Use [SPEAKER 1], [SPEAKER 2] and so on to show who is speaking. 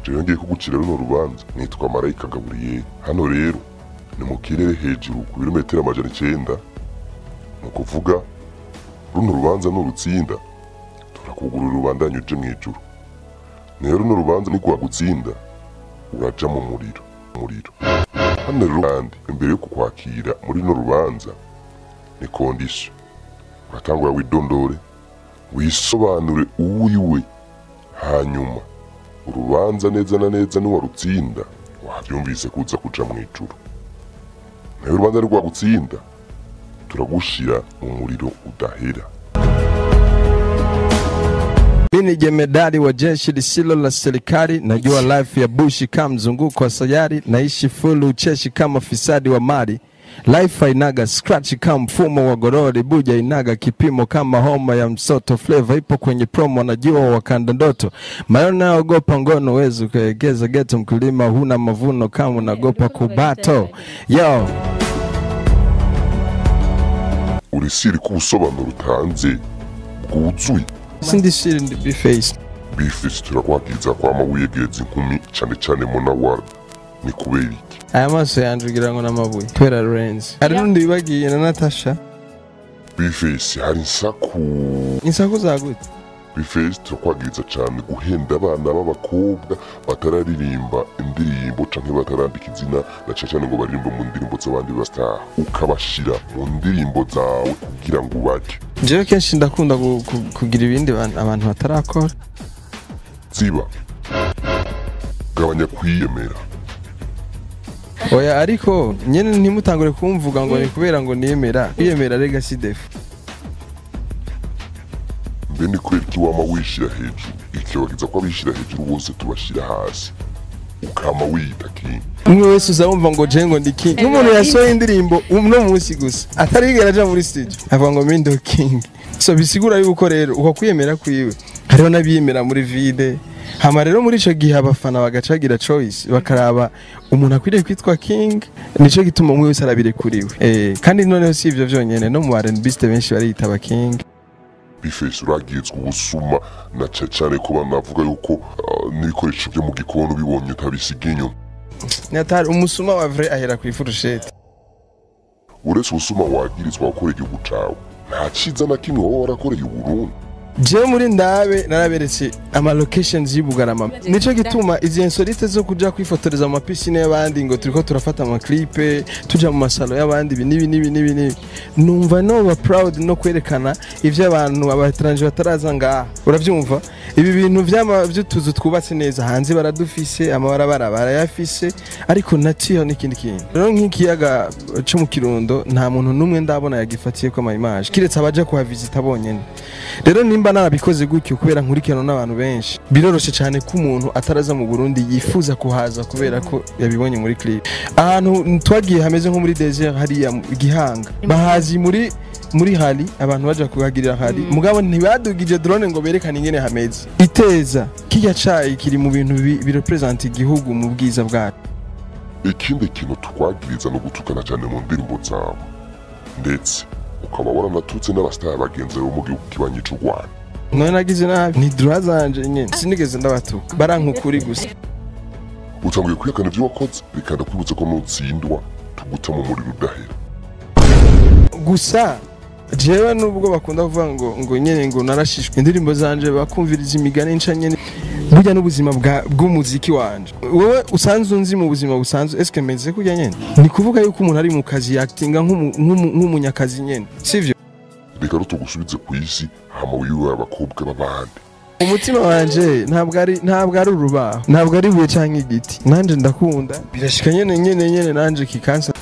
[SPEAKER 1] jewe ngiye kugucira runo rubanza nitwa marayika gaburiyeli hano rero ni mu kirere hejuru ku birometero amajana icenda ni ukuvuga runo rubanza nurutsinda turakugurura ubandanye uje mu ijuru nayo runo rubanza nigwagutsinda uraja mu muriro muriro hano rero kandi imbere yo kukwakira muri runo rubanza ni kondisiyo uratangura widondore wisobanure uwiwe hanyuma urubanza neza na neza niwarutsinda wabyumvise kuza kuja mu ijuru nayo urubanza nirwagutsinda turagushira mu muriro udahera
[SPEAKER 2] Mi ni jemedari wa jeshi lisilo la serikali, najua life ya bushi kama mzunguko wa sayari, naishi fulu ucheshi kama fisadi wa mali Life hainaga scratch kama mfumo wa gorori, buja inaga kipimo kama homa ya msoto. Flavor ipo kwenye promo, najua wakanda ndoto. Maneno naogopa ngono, wezi ukaegeza geto. Mkulima huna mavuno kama unagopa kubato. Yo,
[SPEAKER 1] urisiri ko ubusobanuro utanze bwuzuye
[SPEAKER 2] sindi shiri ndi biface.
[SPEAKER 1] bifisi turakwakiza kwama wiyegeza inkumi cane cane munawara ni kubera iki
[SPEAKER 2] Aya maso yanje ugira ngo n'amabuye kubera Lorenz. Hari n'undi bibagiye na Natasha.
[SPEAKER 1] bifisi hari insaku
[SPEAKER 2] Insaku zagute?
[SPEAKER 1] bifisi turakwagiriza cane guhenda abana b'abakobwa batararirimba indirimbo canke batarandika izina na cane cane ngo baririmbe mu ndirimbo z'abandi bastar ukabashira mu ndirimbo zawe kugira ngo ubaje
[SPEAKER 2] Jewe kenshi ndakunda gu- gu- kugira ibindi ban- abantu batarakora.
[SPEAKER 1] ziba gabanya kwiyemera
[SPEAKER 2] Oya ariko nyene ntimutangure kumvuga ngo ni kubera ngo niyemera. Kwiyemera rega si defu.
[SPEAKER 1] mbe ni kubera iki wama wishira hejuru ikibagiza ko abishira hejuru bose tubashira hasi ukama wiyita kingi
[SPEAKER 2] Umwe wese uzabumva ngo je ngo ndi king. Nk'umuntu yasohoye indirimbo uno munsi gusa atarigera aja muri studio avuga ngo mindo king. So bisigura yuko rero uko kwiyemera kwiwe hariho n'abiyemera muri vide. Hama rero muri ico gihe abafana bagacagira choice bakaraba umuntu akwiriye kwitwa king nico gituma umwe wese arabirekuriwe. Eh kandi noneho si ivyo vyonyene no mu R&B benshi bariyitaba king.
[SPEAKER 1] bifesi uragizwe ubusuma na cane cane ko banavuga yuko ah, n'ibikoresho vyo mu gikoni ubibonye utabisiga inyuma
[SPEAKER 2] Nyatari umusuma wa vrai ahera ku ifurusheti.
[SPEAKER 1] uretse ubusuma wagirizwa gukora igihugu cawe nta ciza na kimwe wowe warakoreye uburundi
[SPEAKER 2] jewe muri ndabe naraberetse ama locations y'Ibugarama nico gituma izi insolite zo kuja kwifotoreza mu mapisine y'abandi ngo turiko turafata ama clipe tuja mu masalo y'abandi ibi nibi nibi nibi nibi numva noba proud no kwerekana ivyo abantu abatranje bataraza ngaha uravyumva ibi bintu vyama vy'utuzu twubatse neza hanze baradufise amabarabara barayafise ariko natiyo n'ikindi kintu rero nk'ikiyaga co mu kirundo nta muntu n'umwe ndabona yagifatiyeko ama image kiretse abaja kuhavisita bonyene rero nimba narabikoze gutyo kubera nkurikirana n'abantu benshi biroroshe cyane ko umuntu ataraza mu Burundi yifuza kuhaza kubera ko yabibonye muri clip ahantu twagiye hameze nko muri desert hariya mu Gihanga bahazi muri muri hari abantu baja kuhagirira hari mugabo ntibadugije drone ngo berekane ingene hameze iteza kirya cayi kiri mu bintu bi- birepresenta igihugu mu bwiza bwacu
[SPEAKER 1] ikindi kintu twagiriza no gutukana cane mu ndirimbo zawe ndetse ukaba waranatutse n'abasitari bagenzi bo mu gihugu kibanyi c'u rwanda
[SPEAKER 2] none nagize nabi ni droit zanje nyene sinigeze ndabatuka baranka ukuri gusa
[SPEAKER 1] utanguye kwihakana ivyo wakoze bikanda kwibutsa ko nutsindwa tuguta mu muriro udahera
[SPEAKER 2] gusa jewe nubwo bakunda kuvuga ngo ngo nyene ngo narashishwe indirimbo zanje bakumviriza imigani nca nyene burya n'ubuzima bwa- bw'umuziki wanje wowe usanzwe unzi mu buzima busanzwe eske meze kurya nyene ni kuvuga yuko umuntu ari mu kazi actinga nk'umu- nk'umu- nk'umunyakazi nyene sivyo
[SPEAKER 1] reka rero tugusubize ku isi hama wiwe abakobwa b'abandi
[SPEAKER 2] umutima wanje ntabwo ari ntabwo ari urubaho ntabwo ari ibuye canke igiti nanje ndakunda birashika nyene nyene nyene nanje kikansa